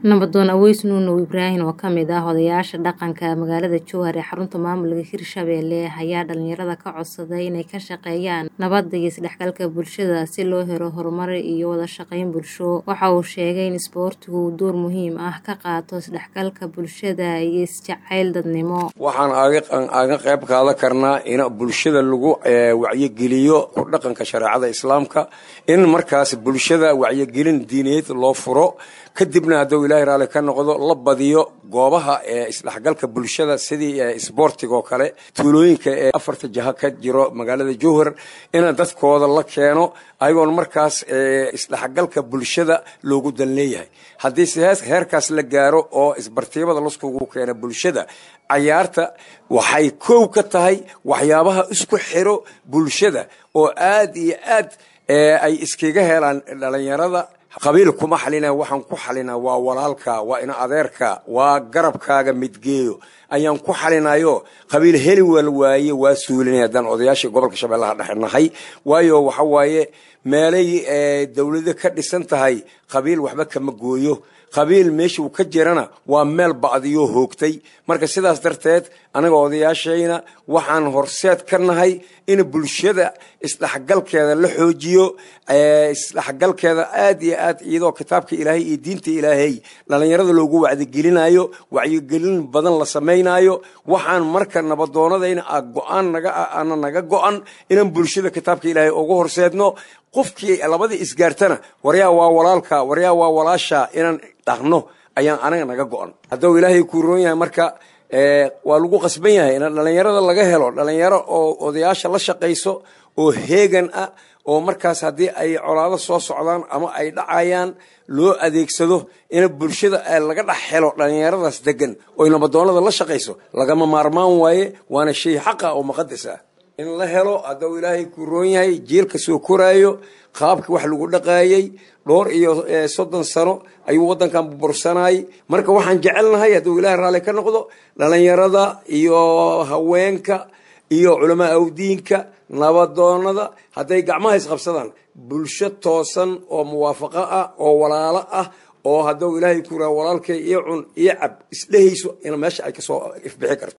nabadoon aweys nuunow ibraahin oo kamid ah odayaasha dhaqanka magaalada jowhar ee xarunta maamulka hirshabelle ayaa dhalinyarada ka codsaday inay ka shaqeeyaan nabadda iyo isdhexgalka bulshada si loo helo horumar iyo wada shaqeyn bulsho waxa uu sheegay in isboortigu uu door muhiim ah ka qaato isdhexgalka bulshada iyo isjacayl dadnimo waxaan aga qayb qaadan karnaa in bulshada lagu wacyigeliyo ku dhaqanka shareecada islaamka in markaas bulshada wacyigelin diineed loo furo kadibna hadduu ilaahay raalli ka noqdo la badiyo goobaha ee isdhexgalka bulshada sidii isboortiga oo kale tuulooyinka ee afarta jaha ka jiro magaalada jowhar in dadkooda la keeno ayagoon markaas isdhexgalka bulshada loogu dan leeyahay haddii se heerkaas la gaaro oo isbartiibada laskugu keena bulshada cayaarta waxay kow ka tahay waxyaabaha isku xiro bulshada oo aad iyo aad ay iskaga helaan dhalinyarada qabiil kuma xalina waxaan ku xalinaa waa walaalka waa ina adeerka waa garabkaaga midgeeyo ayaan ku xalinayo qabiil heli wal waaye waa suulinay haddaan odayaashii gobolka shabeellaha dhexe nahay waayo waxa waaye meelay dowlado ka dhisan tahay qabiil waxba kama gooyo qabiil meeshuu ka jirana waa meel ba'diyoo hoogtay marka sidaas darteed anaga odayaashayna waxaan horseed ka nahay in bulshada isdhexgalkeeda la xoojiyo isdhexgalkeeda aad iyo aad iyadoo kitaabka ilaahay iyo diinta ilaahay dhalinyarada loogu wacdigelinayo wacyigelin badan la samaynayo waxaan marka nabadoonadayna go-aan naga naga go-an inaan bulshada kitaabka ilaahay ugu horseedno qofkii labadii isgaartana waryaa waa walaalka waryaa waa walaasha inaan dhaqno ayaan anaga naga go-an hadduu ilaahay kuu roon yahay marka waa lagu qasban yahay in dhalinyarada laga helo dhalinyaro oo odayaasha la shaqayso oo heegan ah oo markaas haddii ay colaado soo socdaan ama ay dhacayaan loo adeegsado in bulshada laga dhex helo dhalinyaradaas degan oo nabadoonada la shaqayso lagama maarmaan waaye waana shay xaqa oo muqadas ah in la helo hadduu ilaahay kuu roon yahay jiilka soo koraayo qaabkii wax lagu dhaqaayey dhowr iyo soddon sano ayuu waddankan burbursanayay marka waxaan jecelnahay hadduu ilaahay raalli ka noqdo dhalinyarada iyo haweenka iyo culamaa awdiinka nabadoonada hadday gacmaha isqabsadaan bulsho toosan oo muwaafaqo ah oo walaalo ah oo hadduu ilaahay ku raa walaalkay iyo cun iyo cab isdhehayso in meesha ay kasoo ifbixi karto